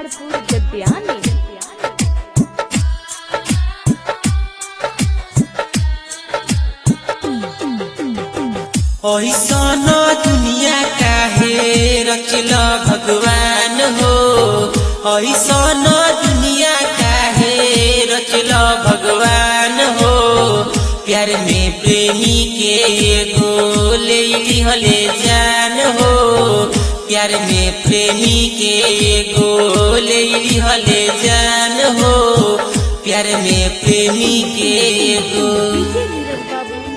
पहाड़पुर गद्यानी ऐसन दुनिया काहे रचल भगवान हो ऐसन दुनिया काहे रचल भगवान हो प्यार में प्रेमी के एगो ले लिहले जान हो प्यार में प्रेमी के एगो ले लिहले जान हो प्यार में प्रेमी के एगो डीजे नीरज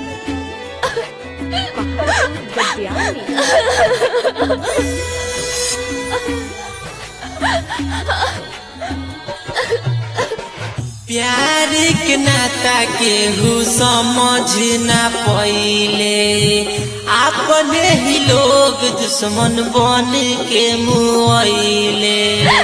बाबू पहाड़पुर गद्यानी प्यार के नाता केहू समझ ना पइले अपने ही लोग दुश्मन बन के मुआइले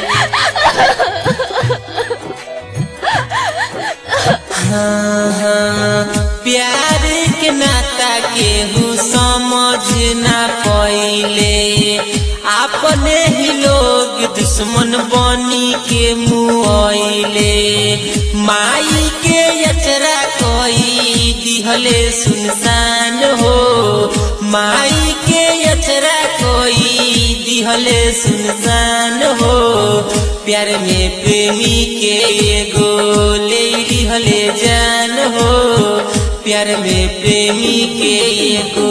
हाँ, हाँ, प्यार के नाता केहू समझ ना पइले अपने ही लोग दुश्मन बनी के मुआइले माई के अचरा कोई दिहले सुनसान हो माई के अचरा कोई दिहले सुनसान हो प्यार में प्रेमी के एगो ले दिहले जान हो प्यार में प्रेमी के एगो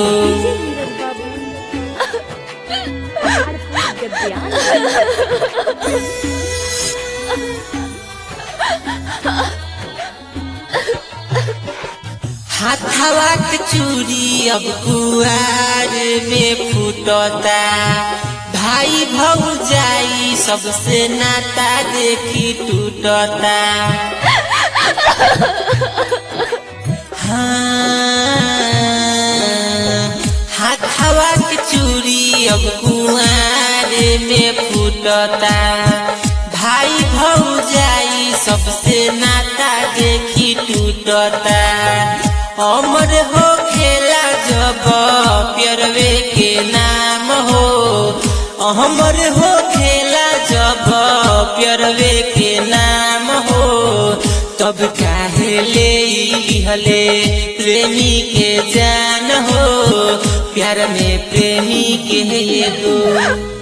डीजे नीरज बाबू पहाड़पुर गद्यानी हाथवा के चूड़ी अब कुआर में फूटता भाई भौजाई सबसे नाता देखी टूटता हाँ, हाथवा के चूड़ी अब कुआर में फूटता भाई भौजाई सबसे नाता देखी टूटता अमर हो खेला जब प्यरवे के नाम हो अमर हो खेला जब प्यरवे के नाम हो तब काहे ले लिहले प्रेमी के जान हो प्यार में प्रेमी के एगो